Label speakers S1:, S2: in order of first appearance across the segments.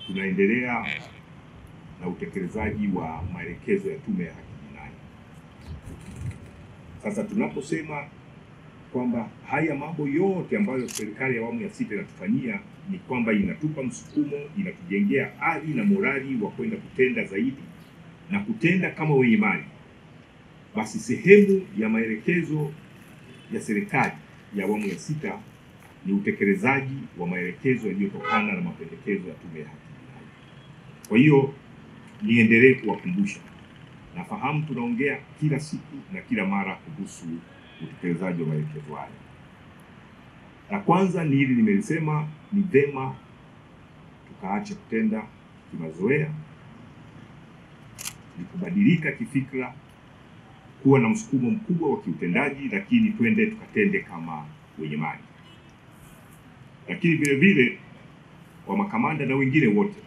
S1: tunaendelea na utekelezaji wa maelekezo ya Tume ya Haki Jinai. Sasa tunaposema kwamba haya mambo yote ambayo serikali ya awamu ya sita inatufanyia ni kwamba inatupa msukumo, inatujengea ari na morali wa kwenda kutenda zaidi na kutenda kama wenye mali, basi sehemu ya maelekezo ya serikali ya awamu ya sita ni utekelezaji wa maelekezo yaliyotokana na mapendekezo ya Tume ya Haki Jinai. Kwa hiyo niendelee kuwakumbusha, nafahamu tunaongea kila siku na kila mara kuhusu utekelezaji wa maelekezo haya. La kwanza ni hili nimelisema, ni vema tukaacha kutenda kimazoea, ni kubadilika kifikra, kuwa na msukumo mkubwa wa kiutendaji, lakini twende tukatende kama wenye mali. Lakini vile vile kwa makamanda na wengine wote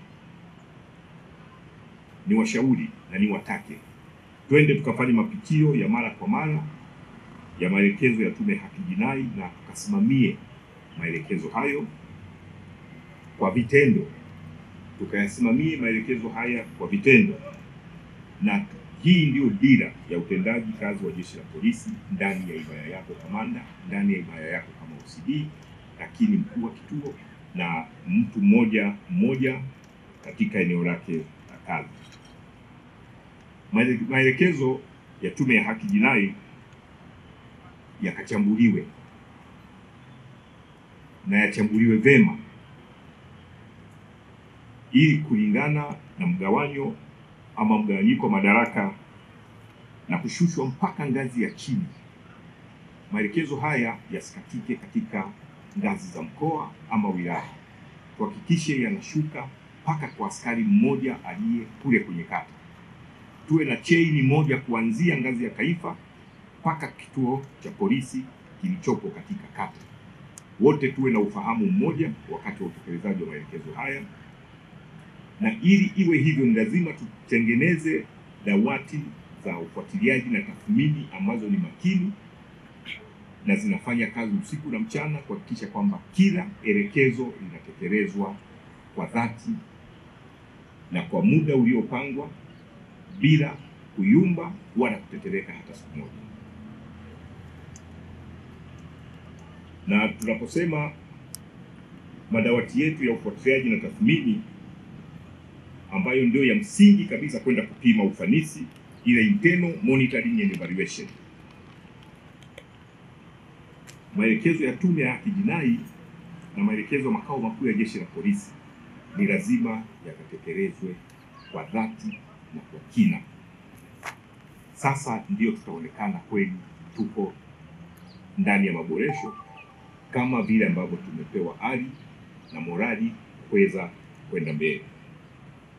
S1: ni washauri na ni watake twende tukafanye mapitio ya mara kwa mara ya maelekezo ya Tume ya Haki Jinai na tukasimamie maelekezo hayo kwa vitendo, tukayasimamie maelekezo haya kwa vitendo, na hii ndiyo dira ya utendaji kazi wa Jeshi la Polisi ndani ya himaya yako kamanda, ndani ya himaya yako kama OCD, lakini mkuu wa kituo na mtu mmoja mmoja katika eneo lake la kazi. Maele- Maelekezo ya Tume ya Haki Jinai yakachambuliwe na yachambuliwe vema ili kulingana na mgawanyo ama mgawanyiko wa madaraka na kushushwa mpaka ngazi ya chini. Maelekezo haya yasikatike katika ngazi za mkoa ama wilaya, tuhakikishe yanashuka mpaka kwa askari mmoja aliye kule kwenye kata. Tuwe na cheini moja kuanzia ngazi ya taifa mpaka kituo cha polisi kilichopo katika kata. Wote tuwe na ufahamu mmoja wakati wa utekelezaji wa maelekezo haya, na ili iwe hivyo, ni lazima tutengeneze dawati za ufuatiliaji na tathmini ambazo ni makini na zinafanya kazi usiku na mchana kuhakikisha kwamba kila elekezo linatekelezwa kwa dhati na kwa muda uliopangwa bila kuyumba wala kutetereka hata siku moja. Na tunaposema madawati yetu ya ufuatiliaji na tathmini ambayo ndio ya msingi kabisa kwenda kupima ufanisi, ile internal monitoring and evaluation, maelekezo ya Tume ya Haki Jinai na maelekezo ya makao makuu ya Jeshi la Polisi ni lazima yakatekelezwe kwa dhati na kwa kina. Sasa ndiyo tutaonekana kweli tuko ndani ya maboresho kama vile ambavyo tumepewa ari na morali kuweza kwenda mbele.